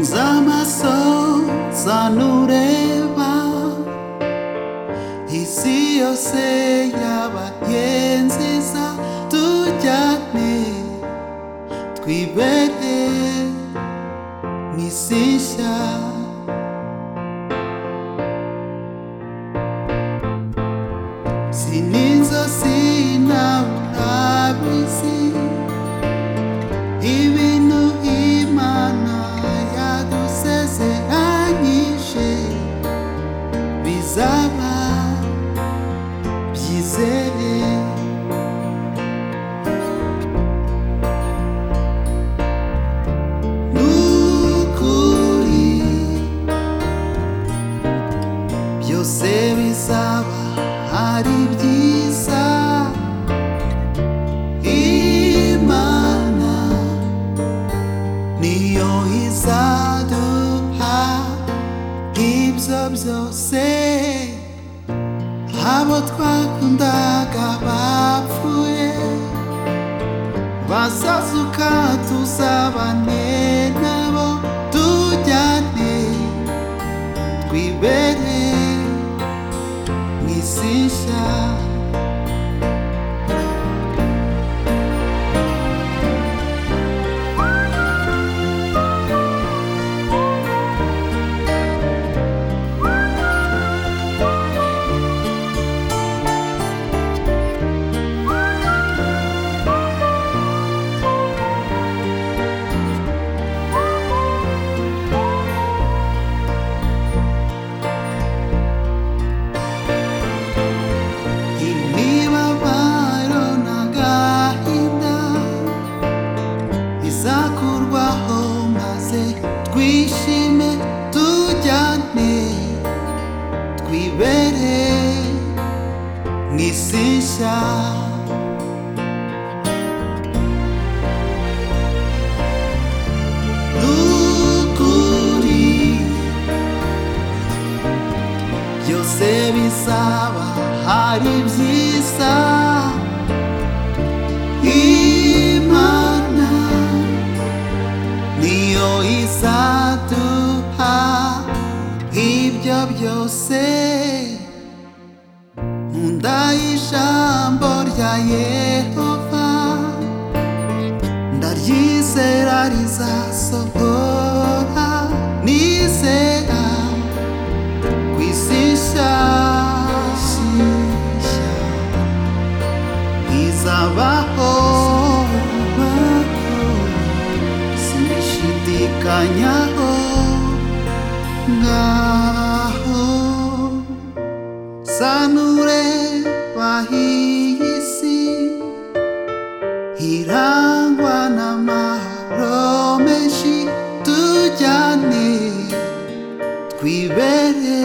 Zama zanureba isi yose yaba ye nziza tujyane twibere mu isi nshya si n'inzozi nawe urabizi ibintu imana yadusezeranyije bizaba byizere n'ukuri byose bizaba ari byiza imana niyo izaduha ibyo byose abo twakundaga bapfuye bazazuka tuzabane nabo tujyane twibere mu isi nshya imibabaro n'agahinda izakurwaho maze twishime tujyane twibere mu isi nshya n'ukuri byose bizaba ari byiza imana niyo izaduha ibyo byose nkunda ijambo rya yehova ndaryizera rizasohora nizera kwisisha izabaho sinishidikanyaho ngaho sanure bahiyisi irangwa n'amahoro menshi tujyane twibere